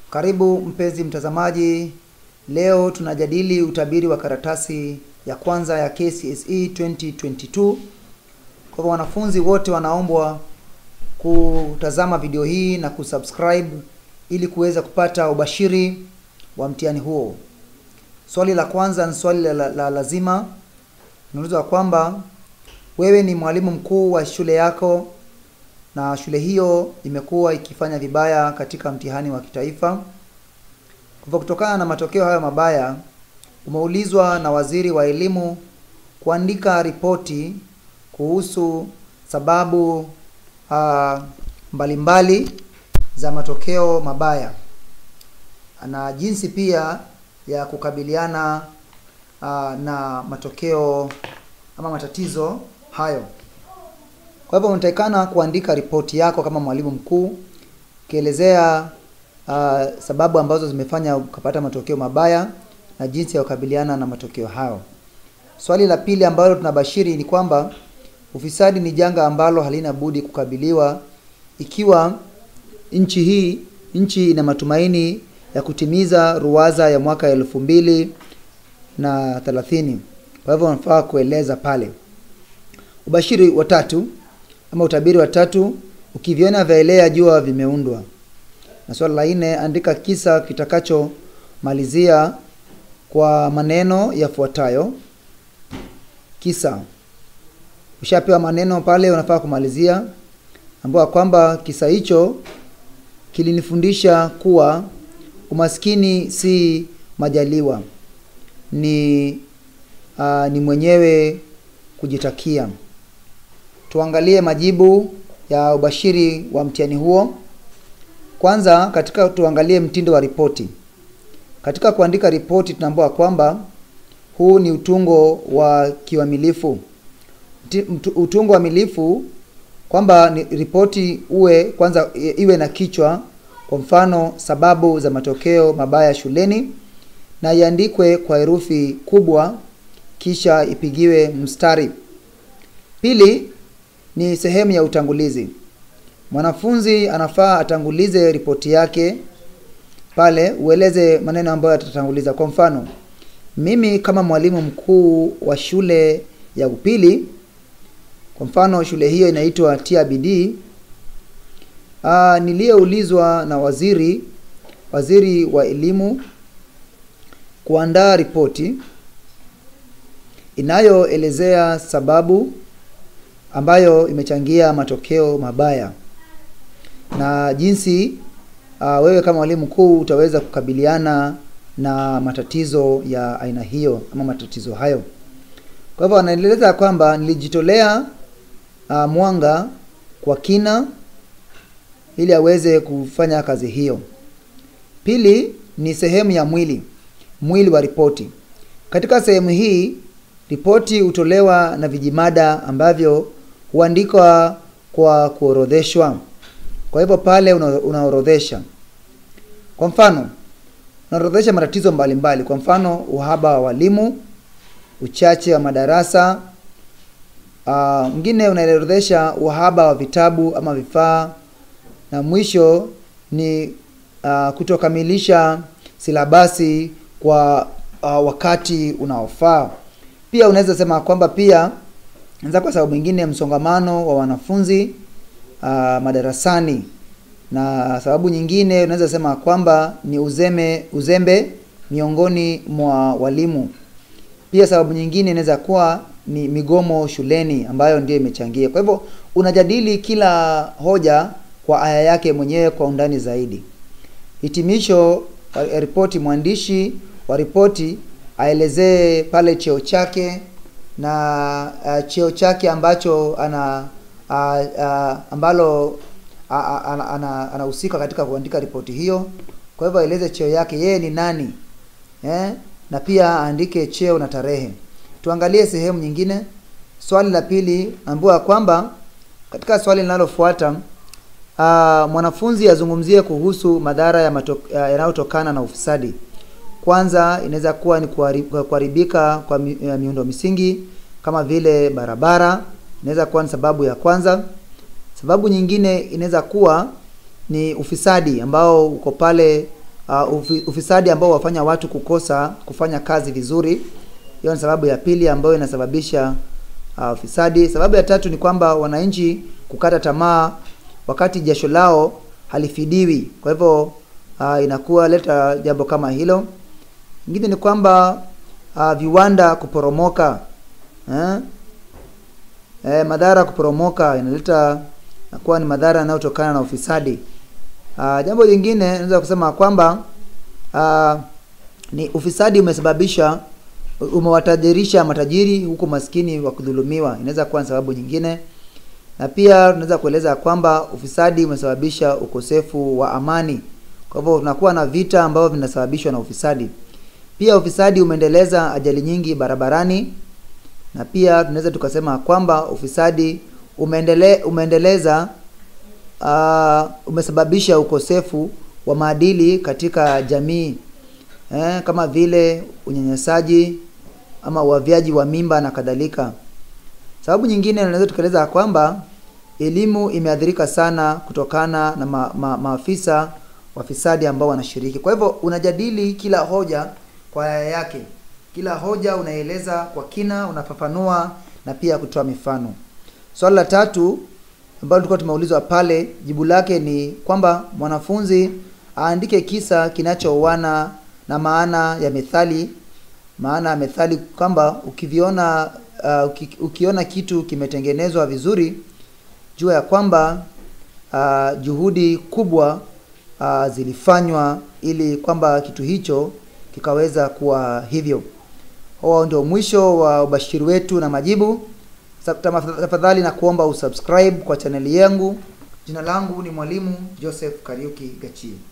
Karibu mpenzi mtazamaji, leo tunajadili utabiri wa karatasi ya kwanza ya KCSE 2022. Kwa hivyo wanafunzi wote wanaombwa kutazama video hii na kusubscribe ili kuweza kupata ubashiri wa mtihani huo. Swali la kwanza ni swali la, la, la lazima. Unaulizwa kwamba wewe ni mwalimu mkuu wa shule yako na shule hiyo imekuwa ikifanya vibaya katika mtihani wa kitaifa. Kwa hivyo kutokana na matokeo hayo mabaya, umeulizwa na waziri wa elimu kuandika ripoti kuhusu sababu uh, mbalimbali za matokeo mabaya na jinsi pia ya kukabiliana uh, na matokeo ama matatizo hayo. Kwa hivyo unatakikana kuandika ripoti yako kama mwalimu mkuu ukielezea uh, sababu ambazo zimefanya ukapata matokeo mabaya na jinsi ya kukabiliana na matokeo hayo. Swali la pili ambalo tunabashiri ni kwamba ufisadi ni janga ambalo halina budi kukabiliwa ikiwa nchi hii nchi ina matumaini ya kutimiza ruwaza ya mwaka elfu mbili na thelathini. Kwa hivyo unafaa kueleza pale. Ubashiri wa tatu ama utabiri wa tatu, ukiviona vyaelea jua vimeundwa. Na swali la nne, andika kisa kitakachomalizia kwa maneno yafuatayo. Kisa, ushapewa maneno pale, unafaa kumalizia ambao kwamba kisa hicho kilinifundisha kuwa umaskini si majaliwa, ni uh, ni mwenyewe kujitakia. Tuangalie majibu ya ubashiri wa mtihani huo. Kwanza, katika tuangalie mtindo wa ripoti. Katika kuandika ripoti, tunaambiwa kwamba huu ni utungo wa kiuamilifu. Utungo wa milifu kwamba ni ripoti uwe kwanza iwe na kichwa, kwa mfano sababu za matokeo mabaya shuleni, na iandikwe kwa herufi kubwa, kisha ipigiwe mstari. Pili ni sehemu ya utangulizi. Mwanafunzi anafaa atangulize ripoti yake pale, ueleze maneno ambayo atatanguliza. Kwa mfano, mimi kama mwalimu mkuu wa shule ya upili, kwa mfano shule hiyo inaitwa Tia Bidii, ah, niliyeulizwa na waziri waziri wa elimu kuandaa ripoti inayoelezea sababu ambayo imechangia matokeo mabaya na jinsi uh, wewe kama mwalimu mkuu utaweza kukabiliana na matatizo ya aina hiyo ama matatizo hayo. Kwa hivyo anaeleza kwamba nilijitolea uh, mwanga kwa kina ili aweze kufanya kazi hiyo. Pili ni sehemu ya mwili, mwili wa ripoti. Katika sehemu hii ripoti hutolewa na vijimada ambavyo huandikwa kwa kuorodheshwa. Kwa hivyo pale una, unaorodhesha. Kwa mfano, unaorodhesha matatizo mbalimbali. Kwa mfano, uhaba wa walimu, uchache wa madarasa. Mwingine uh, unaorodhesha uhaba wa vitabu ama vifaa, na mwisho ni uh, kutokamilisha silabasi kwa uh, wakati unaofaa. Pia unaweza sema kwamba pia anza kwa sababu nyingine msongamano wa wanafunzi uh, madarasani, na sababu nyingine unaweza sema kwamba ni uzeme uzembe miongoni mwa walimu. Pia sababu nyingine inaweza kuwa ni migomo shuleni ambayo ndio imechangia. Kwa hivyo unajadili kila hoja kwa aya yake mwenyewe kwa undani zaidi. Hitimisho wa ripoti, mwandishi wa ripoti aelezee pale cheo chake na uh, cheo chake ambacho ana uh, uh, ambalo anahusika ana, ana katika kuandika ripoti hiyo. Kwa hivyo aeleze cheo yake, yeye ni nani eh? Na pia aandike cheo na tarehe. Tuangalie sehemu nyingine. Swali la pili ambiwa kwamba katika swali linalofuata uh, mwanafunzi azungumzie kuhusu madhara ya uh, yanayotokana na ufisadi. Kwanza inaweza kuwa ni kuharibika kwa mi, uh, miundo misingi kama vile barabara, inaweza kuwa ni sababu ya kwanza. Sababu nyingine inaweza kuwa ni ufisadi ambao uko pale uh, ufi, ufisadi ambao wafanya watu kukosa kufanya kazi vizuri. Hiyo ni sababu ya pili ambayo inasababisha uh, ufisadi. Sababu ya tatu ni kwamba wananchi kukata tamaa wakati jasho lao halifidiwi. Kwa hivyo uh, inakuwa leta jambo kama hilo. Ingine ni kwamba uh, viwanda kuporomoka eh? Eh, madhara kuporomoka inaleta nakuwa ni madhara yanayotokana na ufisadi. Uh, jambo jingine naweza kusema kwamba uh, ni ufisadi umesababisha umewatajirisha matajiri huku maskini wa kudhulumiwa, inaweza kuwa ni sababu nyingine. Na pia tunaweza kueleza kwamba ufisadi umesababisha ukosefu wa amani. Kwa hivyo tunakuwa na vita ambavyo vinasababishwa na ufisadi. Pia ufisadi umeendeleza ajali nyingi barabarani, na pia tunaweza tukasema kwamba ufisadi umeendele, umeendeleza uh, umesababisha ukosefu wa maadili katika jamii eh, kama vile unyanyasaji ama uavyaji wa mimba na kadhalika. Sababu nyingine tunaweza tukaeleza kwamba elimu imeathirika sana kutokana na ma, ma, maafisa wafisadi ambao wanashiriki. Kwa hivyo unajadili kila hoja kwa aya yake, kila hoja unaeleza kwa kina, unafafanua na pia kutoa mifano. Swali la tatu ambalo tulikuwa tumeulizwa pale, jibu lake ni kwamba mwanafunzi aandike kisa kinachooana na maana ya methali. Maana ya methali kwamba ukiviona uh, uki, ukiona kitu kimetengenezwa vizuri, jua ya kwamba uh, juhudi kubwa uh, zilifanywa ili kwamba kitu hicho kikaweza kuwa hivyo. Huo ndio mwisho wa ubashiri wetu na majibu. Tafadhali na kuomba usubscribe kwa chaneli yangu. Jina langu ni Mwalimu Joseph Kariuki Gachie.